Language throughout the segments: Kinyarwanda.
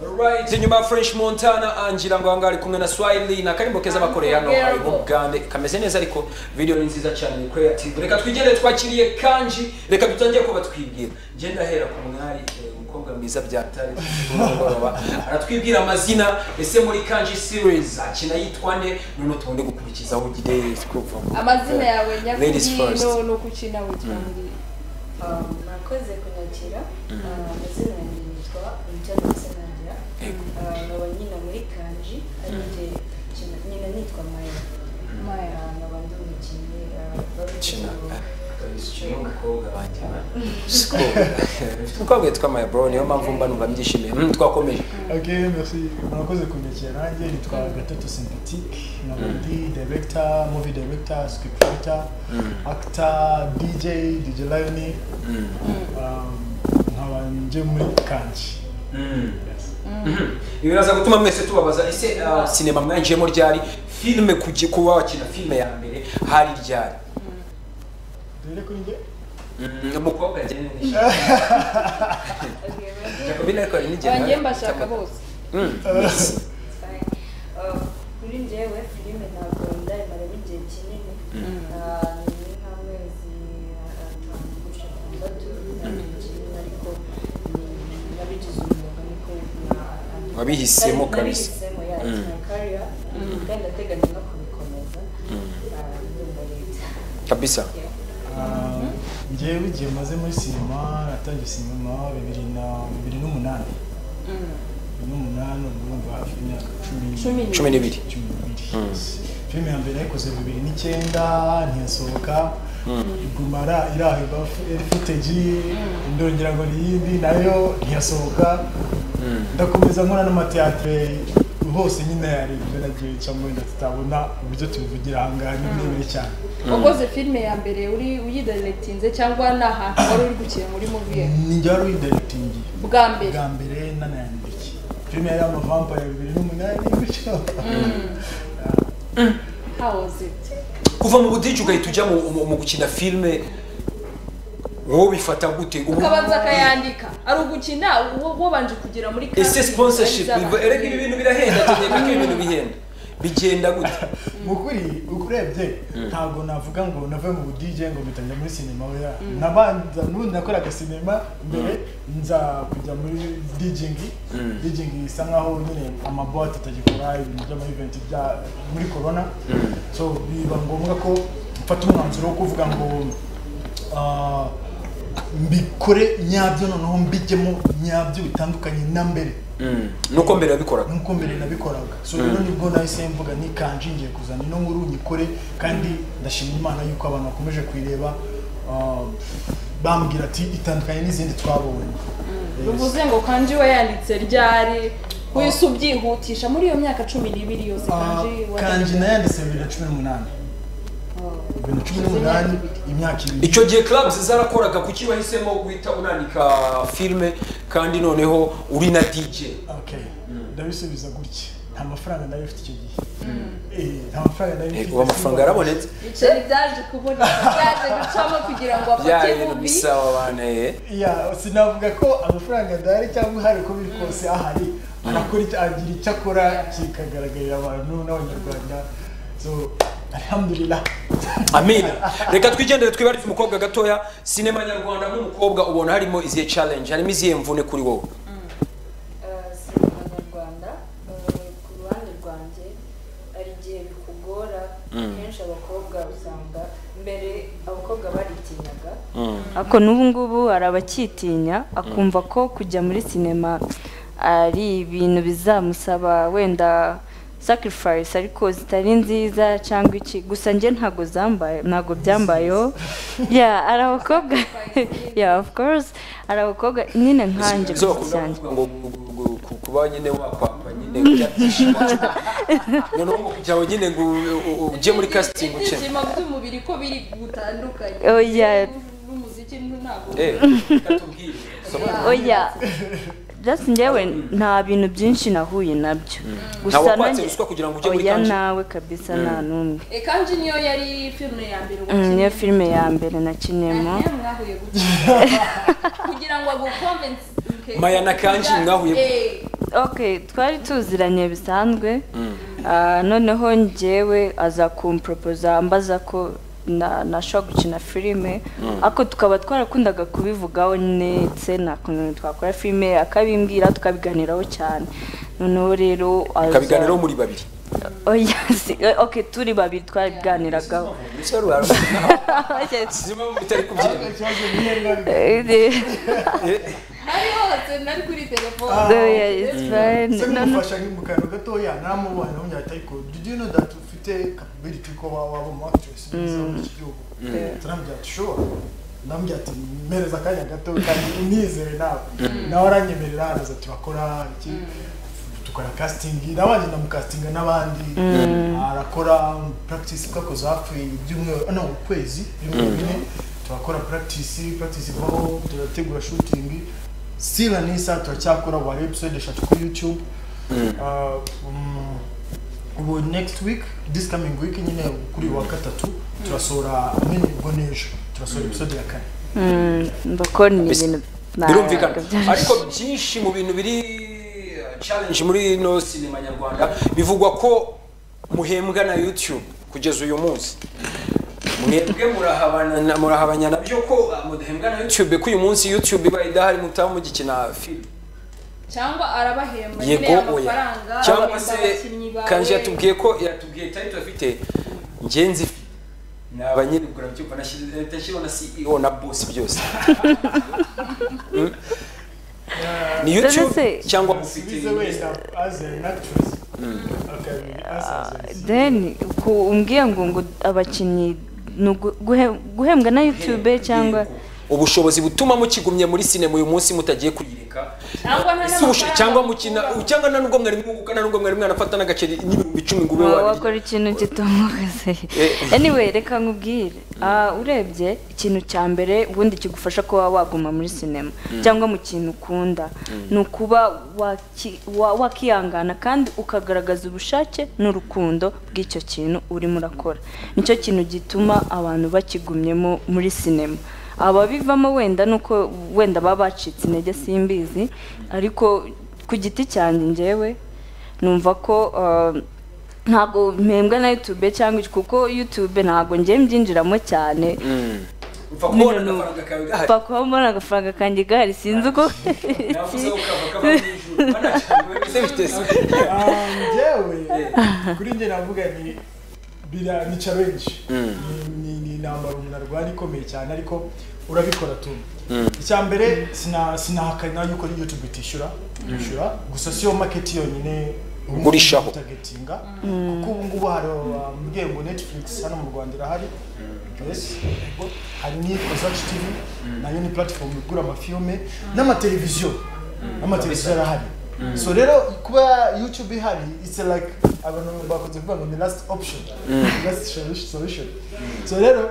Alright, inyuma ya French Montana angira ngo ahangaha ari kumwe na Swahili na karimbo keza bakoreye hano ari mu Bugande kameze neza ariko video ni nziza cyane ni creative reka twigendere twakiriye kanji reka dutangire kuba twibwira nje ndahera ku mwari eh, umukobwa mwiza byatari kumugoroba aratwibwira amazina ese muri kanji series akina yitwa nde none tuonde gukurikizaho ugide kuva mu- amazina yawe Ladies first. nyakubwino ni uko ukina wigira ngo Um, nakoze kunyakira Uh, amazina yanjye yitwa Mutara Musanangira Uh, nkaba nyina muri kanji ari jye kina- nyina nitwa maya maya nkaba ndi umukinnyi uh, Kina. babita umukobwa wanjye umukobwa witwa maya bro niyo mpamvu mba numva mbyishimiye Mm, twakomeje Ok, merci. Murakoze kunyakira nanjye nitwa Gatoto Sympatique, nkaba ndi director, movie director, script writer, actor, DJ, DJ Lion, um, nkaba nje muri kanji. Yes. ibi biraza gutuma mwese tubabaza ese ah, sinema mwinjiyemo ryari filime kujya kuba wakina filime ya mbere hari ryari Dore kuri njye? umukobwa yageneye banjye mbashaka bose Uh, kuri njyewe filime ntabwo ndayimara igihe kinini Uh, ni nk'amezi atanu guca atandatu kinini ariko ni- nabigize umwuga niko na- na- Wabihisemo Nabi- kabisa. nabihisemo, yeah, it's my career. kandi ndateganya no kubikomeza Uh, ndumva leta kabisa Um, njyewe igihe maze muri sinema natangiye sinema bibiri na bibiri n'umunani bibiri n'umunani urumva imyaka cumi cumi n'ibiri n'ibiri cumi n'ibiri filime ya mbere nayikoze bibiri n'icyenda ntiyasohoka iguma ara- iraho ibafu iri footage ndongera ngo n'iyindi nayo ntiyasohoka ndakomeza nkora n'amateatre hose nyine hari ibyo nagiye ncamo wenda tutabona uburyo tubivugira aha ngaha ni birebire cyane wakoze filime ya mbere uri uyidirectinze cyangwa ni ahantu wari uri gukina muri movie ni njye wari uyidirectingi bwa mbere bwa mbere nanayandiki filime yari amavampire bibiri n'umunani gutyo how was it kuva mu budiji ugahita ujya mu- mu mu gukina filime wowe bifata gute Ubu- ukabanza akayandika ari ugukina wo- wabanje kugera muri ese kandi sponsorship zari z'abantu. erega ibi bintu birahenda tegeka ko ibi bintu bihenda bigenda gute mu kuri ukurebye ntabwo navuga ngo nave mu budije ngo mpita njya muri sinema oya nabanza n'ubundi nakoraga sinema mbere nza kujya muri dijingi dijingi isa nkaho nyine amabuwate atagikora ibintu by'amayiventi bya muri corona so biba ngombwa ko mfata umwanzuro wo kuvuga ngo ah, mbikore nyabyo noneho mbijyemo nyabyo bitandukanye na mbere nuko mbere yabikoraga nk'uko mbere nabikoraga so rero nibwo nahise mvuga n'ikanji ngiye kuzana ino nkuru nyikore kandi ndashima imana yuko abantu bakomeje kuyireba ah, bambwira ati itandukanye n'izindi twabonye Yes. bivuze ngo kanji wayanditse ryari wese ubyihutisha muri iyo myaka cumi n'ibiri yose Ah, kanji kanji wayanditse. nayanditse bibiri na cumi n'umunani bibiri na cumi n'umunani imyaka ibiri icyo gihe clubs zarakoraga kuki wahisemo guhita unandika filime kandi noneho uri na DJ Okay. ndabisubiza gutya nta mafaranga nari mfite icyo gihe Eh, nta mafaranga nari ubu amafaranga yarabonetse ibiceri byaje kuboneka byaje gucamo kugira ngo bya afate bintu bubi bisa wabaneye ya sinavuga ko amafaranga adahari cyangwa hari uko biri kose ahari arakora icyo- agira icyo akora kikagaragarira abantu n'abanyarwanda so alhamdulillah amina reka twigendere twibare umukobwa gatoya sinema nyarwanda nk'umukobwa ubona harimo izihe challenge harimo izihe mvune kuri wowe Uh, sinema nyarwanda uh, ku ruhande rwanjye hari igihe bikugora kenshi abakobwa usanga mbere abakobwa baritinyaga ariko n'ubu ngubu hari abakitinya akumva ko kujya muri sinema ari ibintu bizamusaba wenda sacrifice ariko zitari nziza cyangwa iki gusa njye ntabwo zambaye ntabwo byambayeho ya hari abakobwa ya of course hari abakobwa nyine nkanjye zo bakunda gusa cyane kuvuga ngo gu- gu- gu- kuba nyine wakwapa nyine ubyatishima noneho ngo kugira ngo nyine ngo u- u- ujye muri casting uce ibyishimo by'umubiri ko biri butandukanye Oya. n'umuziki ntabwo eh reka tubwire sobanura. oya just njyewe nta bintu byinshi nahuye nabyo Ntawe gusa wakwatse nanjye ruswa kugira ngo ujye muri oya kanji? nawe kabisa nta n'umwe Eh, kanji niyo yari filime ya mbere Mm, niyo wakinnye. filime ya mbere nakiniyemo Niyo mwahuye gutya. kugira ngo agukomvensi Maya na Kanji mwahuye- Eh, okay twari tuziranye bisanzwe Ah, noneho njyewe aza kumporopoza ambaza ko na- nashobora gukina filime ariko tukaba twarakundaga kubivugaho ndetse na kuntu twakora filime akabimbwira tukabiganiraho cyane noneho rero aza- kabiganiraho muri babiri oya si- okay turi babiri twarabiganiragaho zimwe mu bitari kubyina ikibazo niyo ngaruka ari hose nari kuri telefone Ah, Oya, it's fine. se No, no. kumufasha nki mu kantu gatoya namubona wongera atayiko did you know that ufite capability ko waba waba umu actress mwiza muri iki gihugu turamubwira ati sure ndamubwira ati mpereza akanya gato kandi unizere nawe nawe aranyemerera araza turakora iki dukora casting nabanje ndamukastinga n'abandi arakora practice kakoze hafi ibyumweru no ukwezi ibyumweru bine turakora practice practice ivaho turategura shooting sila nisa turacyakora wa episode eshatu kuri youtube Uh, mm, ubu next week this coming week nyine kuri uyu wa gatatu turasohora nyine ubwo n'ejo turasohora episode ya kane mbakora ni Mbese, ibintu birumvikana ntabwo ariko byinshi mu bintu biri uh, challenge muri no sinema nyarwanda bivugwa ko muhembwa na youtube kugeza uyu munsi mwebwe murahabana- murahabanya nabyo ko uh, mudahembwa na youtube ko uyu munsi youtube iba idahari mutaba mugikina filime cyangwa arabahemba nyine yego oya amafaranga cyangwa abahemba se abakinnyi bawe kanje yatubwiye ko yatubwiye tariki afite ngenzi ni abanyirigura byumva nashyiriho na ceo na boss byose Mm. ni youtube se- cyangwa mufite asubize wenda as an actress akabi as as then ku umbwiye ngo ngo abakinnyi ni ugu- guhe- guhembwa na youtube cyangwa ubushobozi butuma mukigumye muri sinema uyu munsi mutagiye kuyireka cyangwa nta Ese ubusho- n'amafaranga cyangwa mukina bakura. cyangwa nta nubwo mwari mwunguka nta nubwo mwari mwanafata n'agaceri n'ibihumbi icumi ngo ube Wa- wabirya wakora ikintu kitumukaze anyway reka nkubwire Ah, urebye ikintu cya mbere ubundi kigufasha kuba waguma muri sinema cyangwa mu kintu ukunda ni ukuba waki- wa- wakihangana kandi ukagaragaza ubushake n'urukundo bw'icyo kintu urimo urakora nicyo kintu gituma abantu bakigumyemo muri sinema ababivamo wenda ni uko wenda baba bacitse intege simbizi ariko ku giti cyanjye njyewe numva ko ah, ntabwo mpembwa na youtube cyangwa iki kuko youtube ntabwo ngiye mbyinjiramo cyane upfa kubona agafaranga kawe gahari mfa kuba mbona agafaranga kanjye gahari sinzi uko navuze ko kava kava n'ijuru banacanye se biteze Ah, njyewe kuri njye navuga ni bira ni challenge Ni- ni ni intambara umuntu arwana ikomeye cyane ariko urabikora tuma icya mbere sina sinahakana yuko youtube itishyura yishyura gusa siyo market yonyine ubu Ugurishaho. targetinga kuko ubu ngubu hari abambwiye ngo netflix hano mu rwanda irahari yes yego. hari n'ikozach tv nayo ni platform igura amafilme n'amateleviziyo n'amateleviziyo arahari so rero kuba youtube ihari it's like abantu bakunze kuvuga ngo ni last option last solution so rero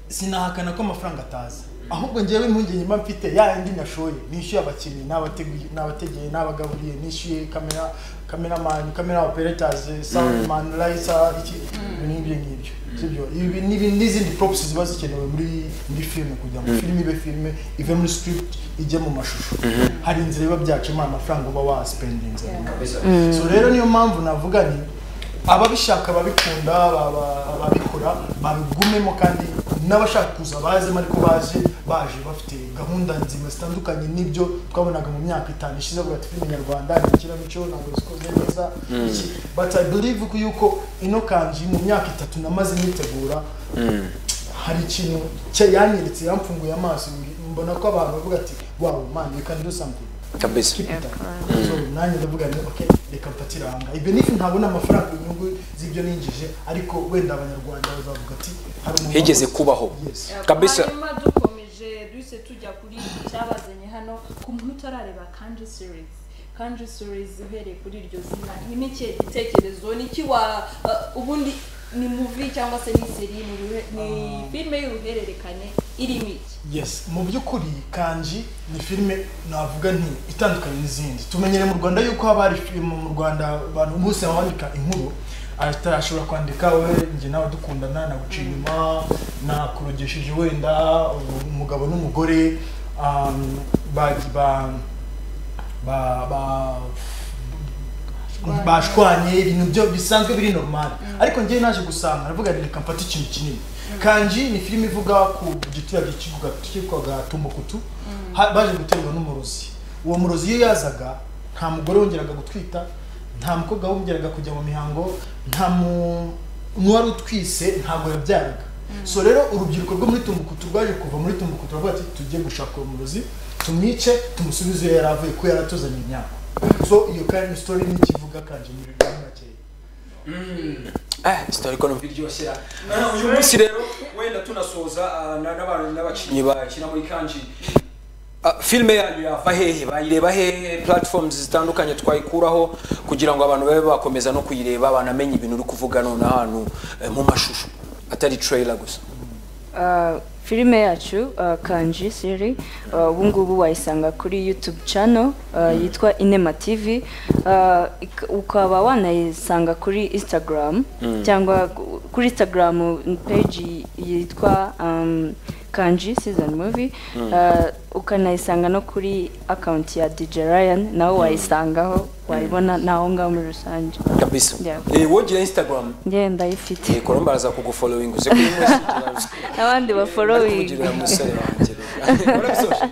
sinahakana ko amafaranga ataza ahubwo njyewe impungenge mba mfite ya yandi nashoye nishyuye abakinnyi n'abateguye n'abategeye n'abagaburiye nishyuye kamera kameramani kamera operators soundman lighter iki ibintu nk'ibyo ngibyo sibyo ibi n'ibi n'izindi props ziba zikenewe muri muri filime kugira ngo filime ibe filime ive muri script ijye mu mashusho hari inzira biba byacamo amafaranga uba waspendinze so rero niyo mpamvu navuga ni ababishaka babikunda baba- babikora babigumemo kandi n'abashaka kuza bazemo ariko baje baje bafite gahunda nzima zitandukanye n'ibyo twabonaga mu myaka itanu ishize avuga ati filime nyarwanda ni ikinamico ntabwo zikoze neza iki." but i believe ko yuko ino kanji mu myaka itatu namaze nitegura hari ikintu cya yanyeretse yamfunguye amaso mbona ko abantu bavuga ati wow man you can do something kabisa keep it up." So, nanjye ndavuga nti okay reka mfatire aha ngaha ibyo nifu ntabona amafaranga ku nyungu z'ibyo ninjije ariko wenda abanyarwanda bazavuga ati hari umuntu higeze wakoze." kubaho Yes. Kabisa. hanyuma dukomeje duhise tujya kuri iki cyabazanye hano ku muntu utarareba kanji series kanji series uhereye kuri iryo zina ni n'ikihe gitekerezo ni iki wa uh, ubundi ni muvi cyangwa se ni seri ni uruhe- ni filime y'uruhererekane irimo iki yes mu by'ukuri kanji ni filime navuga nti itandukanye n'izindi tumenyere mu rwanda yuko haba hari filime mu rwanda abantu bose bandika inkuru atarashobora kwandika we njye nawe dukundana naguciye inyuma nakurogesheje wenda umugabo n'umugore um, ba, ba, ba- ba- bashwanye ibintu byo bisanzwe biri normali ariko njyewe naje gusanga aravuga ati reka mfate ikintu kinini kanji ni filime ivuga ku giturage cy'ikibuga cyitwaga tumbukutu ha- baje guterwa n'umurozi uwo murozi iyo yazaga nta mugore wongeraga gutwita nta mukobwa wongeraga kujya mu mihango nta mu n'uwari utwise ntabwo yabyaraga so rero urubyiruko rwo muri tumbukutu rwaje kuva muri tumbukutu baravuga ati tujye gushaka uwo murozi tumwice tumusubize iyo yari avuye ko yaratuzanye imyaka so iyo kandi sitori ni ikivuga kanje muri muri makeya Eh, sitori ko numva iryoshye uyu munsi rero wenda tunasoza ah, na- n'abantu n'abakinnyi bakina muri kanji Ah, filime yanyu yava hehe bayireba hehe platforms zitandukanye twayikuraho kugira ngo abantu babe bakomeza no kuyireba banamenye ibintu uri kuvuga none ahantu eh, mu mashusho atari trailer gusa Ah, filime yacu ah, kanji siri ah, ubu ngubu wayisanga kuri youtube channel ah, yitwa inema tv Ah, ik- ukaba wanayisanga kuri instagram cyangwa ku- kuri instagram page yitwa um, kanji season movie Ah, ukanayisanga no kuri account ya dj ryan nawe wayisangaho wayibona naho ngaho muri rusange kabisa Yeah. Eh, wogira instagram njye ndayifite Eh, kolomba araza kugufollowing uze kuri mwese n'abandi kugira baforowingi umusore wanjye warabisoje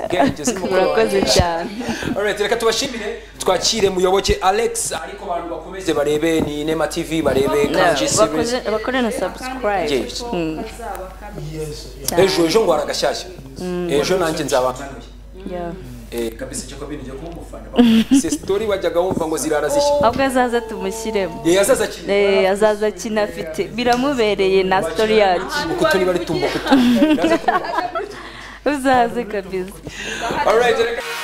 Ubwenge si mukuru wanjye. murakoze cyane Alright, reka tubashimire twakire muyoboke alex ariko abantu bakomeze barebe ni nema tv barebe kanji series Bakoze- bakore na subscribe Yes. Mm. yesu ejo ejo ngo haragashyashya ejo nanjye nzabanganuye Yeah. Eh, kabisa cyo kabiri ngiye kuba umufana bamwe. se story wajyaga wumva ngo zirara zishya ahubwo azaza tumushyiremo Eh, yazaza akina. Eh, azaza akina afite biramubereye na story yacu ukutu niba ari tumba ukutu uzaze kabisa Alright, reka-